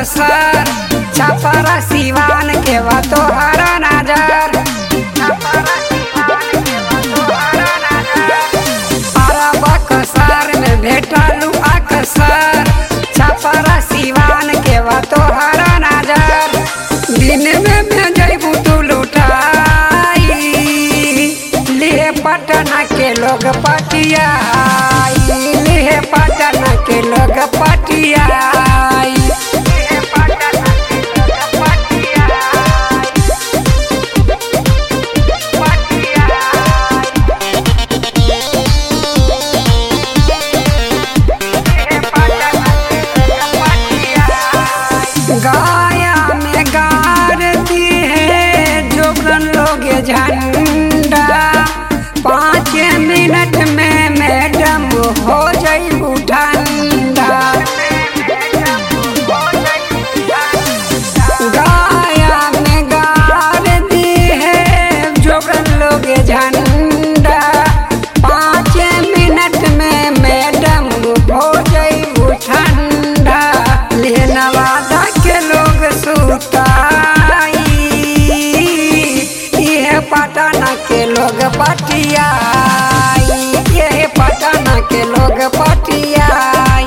कसर छपरा सिवान के बा तोहरा नजर छपरा सिवान के बा तोहरा नजर अरब कसर में भेटलू अक्सर छपरा सिवान के बा तोहरा नजर दिन में में जैबू तू लुटाई लिए पटना के लोग पटियाई लिए पटना के लोग पटियाई लिए पटना के लोग पटियाई पटियाई गाया में गारती है जोगन लोग झंडा पाँच मिनट में मैडम हो जाइबू ठंडा गाया में गारती है जोगन लोग झंडा पाँच मिनट में मैडम हो जाइबू ठंडा ले नवादा के लोग सुताई ये पटना के लोग पटियाई ये पटना के लोग पटियाई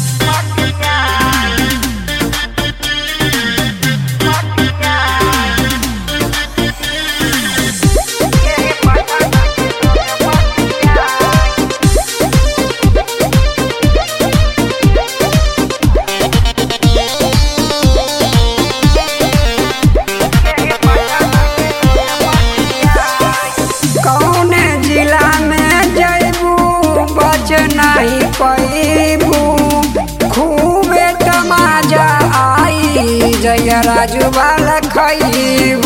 कौन जिला में जैबू बच नहीं पैबू खूबे तमाजा आई जय राजू वाला खैबू